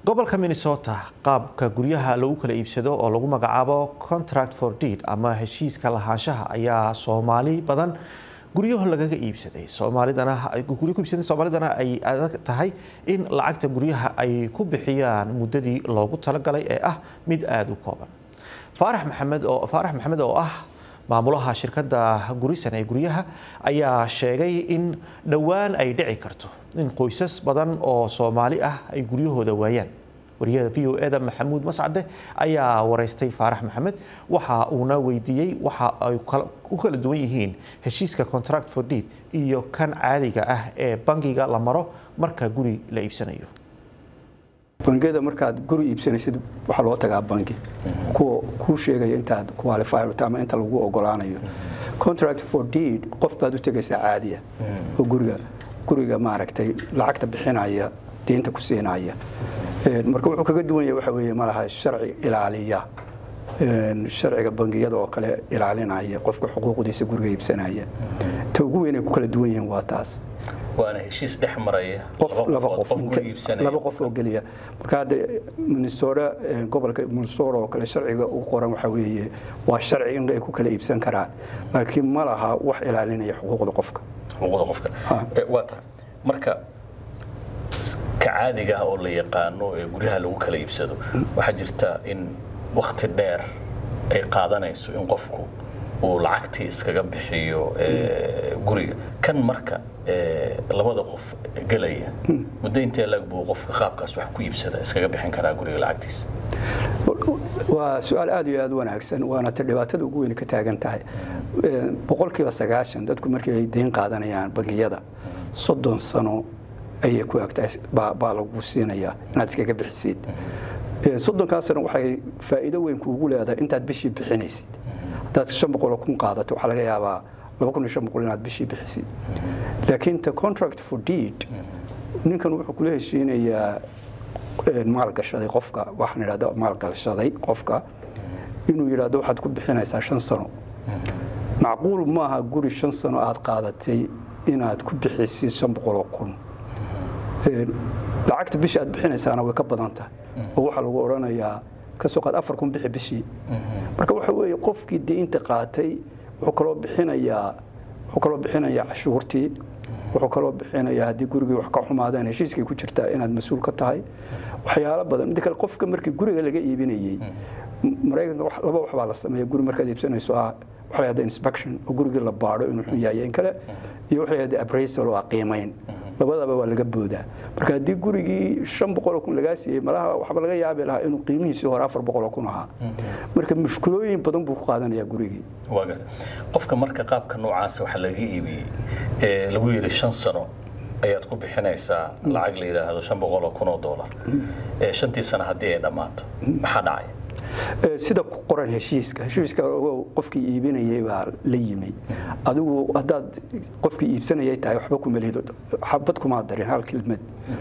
gobolka minnesota qaabka guryaha lagu kala iibsado oo lagu magacaabo contract for deed ama heshiiska lahaanshaha ayaa soomaali badan guryaho lagaga iibsaday soomaalidana guryo ku iibsaday soomaalidana ay adag tahay in lacagta guryaha ay ku bixiyaan muddadii loogu talagalay ee ah mid aada u kooban faarax maxamed oo faarax maxamed oo ah maamulaha shirkadda gurisan ee guryaha ayaa sheegay in dhowaan ay dhici karto in qoysas badan oo soomaali ah ay guryahooda waayaan wariyada v o eda maxamuud mascade ayaa wareystay faarax maxamed waxa uuna weydiiyey waxa ay u kala duwan yihiin heshiiska contract for deed iyo kan caadiga ah ee bangiga la maro marka guri la iibsanayo bangiyada markaad guri iibsanaysid waxaa loo tagaa bangi kuwa kuu sheegaya intaad qualifyrto ama inta lagu ogolaanayo contract for deed qof baad u tegaysaa caadiya oo guriga guriga maaragtay lacagta bixinaya deynta ku siinaya marka wuxuu kaga duwan yahay waxa weeye malaha sharci ilaaliya sharciga bangiyada oo kale ilaalinaya qofka xuquuqdiisa guriga iibsanaya ta ugu weyn ay ku kala duwan yihiin waa taas waana heshiis dhex maraya qof laba qof laba qof oo geliya marka hadda minnesota gobolka minnesota oo kale sharciga ugu qoran waxa weeye waa sharci in ay ku kala iibsan karaan laakiin ma laha wax ilaalinaya xuquuqda qofka xuquuqda qofka waa tahay marka ka caadiga ah oo la yaqaano ee guryaha lagu kala iibsado waxaa jirta in wakti dheer ay qaadanayso in qofku uu lacagtii iskaga bixiyo guriga kan marka labada qof gelaya muddo intee lag buu qofka qaabkaas wax ku iibsada iskaga bixin karaa guriga lacagtiisa waa su-aal aad iyo aad wanaagsan waana ta dhibaatada ugu weyn ka taagan tahay boqolkiiba sagaashan dadku markii ay deyn qaadanayaan bangiyada soddon sano ayay ku egtahay baa lagu siinayaa inaad iskaga bixisid soddonkaa sano waxay faa'iido weyn kuugu leedahay intaad bishii bixinaysid haddaad shan boqoloo kun qaadato waxaa laga yaabaa laba kun iyo shan boqol inaad bishii bixisid laakiin ta contract for deed ninkan wuxuu kula heshiinayaa maalgashaday qofka waxaan idhahda maalgashaday qofka inuu yidhahdo waxaad ku bixinaysaa shan sano macquul maaha guri shan sano aad qaadatay inaad ku bixisid shan boqoloo kun lacagta bishii aad bixinaysaana way ka badan tahay oo waxaa lagu odhanayaa kasoo qaad afar kun bixi bishii marka waxa weeye qofkii deynta qaatay wuxuu kaloo bixinayaa wuxuu kaloo bixinayaa cashuurtii wuxuu kaloo bixinayaa haddii gurigii wax ka xumaadaan heshiiskay ku jirtaa inaad mas-uul ka tahay waxyaalo badan midda kale qofka markii guriga laga iibinayey maraykanka laba wax baa la sameeya guri markaad iibsanayso ah waxa la yahda inspection oo gurigii la baadho inuu xun yahay in kale iyo waxa la yahda appraisal oo ah qiimayn labadaba waa laga boodaa marka haddii gurigii shan boqoloo kun lagaa siiyey malaha waxba laga yaabi lahaa inuu qiimihiisii hore afar boqoloo kun ahaa marka mushkulooyin badan buu ku qaadanayaa gurigii waa garta qofka marka qaabka noocaasa waxaa laga iibiyey ee lagu yidhi shan sano ayaad ku bixinaysaa lacag la yidhaahdo shan boqoloo kun oo doolar shantii sano haddii ay dhammaato maxaa dhacaya sida ku qoran heshiiska heshiiska qofkii iibinayay baa la yimi adigu haddaad qofkii iibsanayay tahay waxba kuma lido xabad kumaa darin hal kelmad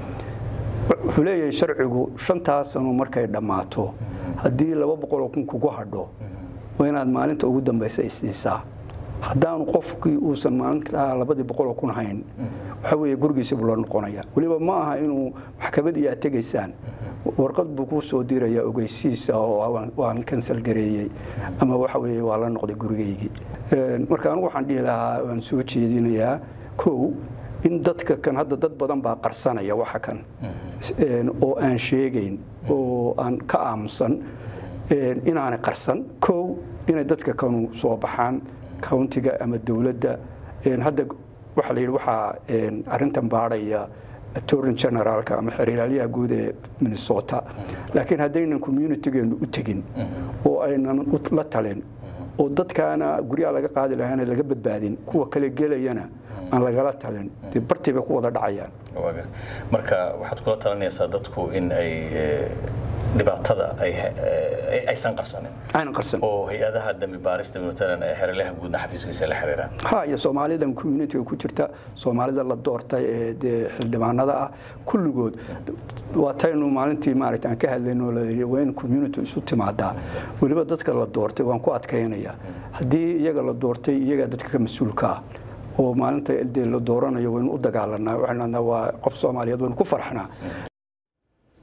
wuxuu leeyahay sharcigu shantaa sano markay dhammaato haddii laba boqoloo kun kugu hadho waa inaad maalinta ugu dambaysa isiisaa haddaanu qofkii uusan maalintaa labadii boqoloo kun hayn waxa weeye gurigiisa buu la noqonaya weliba ma aha inuu maxkamad aad tegaysaan warqad buu kuu soo diraya ogeysiisa oo waan kansal gareeyey ama waxa weeye waa la noqday gurigaygii marka anigu waxaan dhihi lahaa waan soo jeedinayaa kow in dadka kan hadda dad badan baa qarsanaya waxa kan oo aan sheegayn oo aan ka aamusan inaanay qarsan kow inay dadka kanu soo baxaan countiga ama dowladda hadda waxaa la yidhi waxaa arrintan baadhaya attorney generaalka ama xiriiraalyaha guud ee minnesota laakiin haddaynan communitigeenu u tegin oo aynan la talin oo dadkaana guryaha laga qaadi lahaana laga badbaadin kuwa kale gelayana aan lagala talin dee bartii bay ku wada dhacayaan marka waxaad kula talinaysaa dadku in ay dhibaatada aysan qarsanin aynan qarsan oo hay-adaha dambi baarista matalan ee xeralaha guudna xafiiskiisa la xiriiraan ha iyo soomaalidan communitiga ku jirta soomaalida la doortay ee dee xildhibaanada ah kulligood waa taynu maalintii maaragta aan ka hadlayno la yidhi waa in community isu timaadaa weliba dadka la doortay waan ku adkaynaya haddii iyaga la doortay iyaga dadka ka mas-uulka ah oo maalinta dee la dooranayo waynu u dagaalanaa waxaan waa qof soomaaliyeed waynu ku farxnaa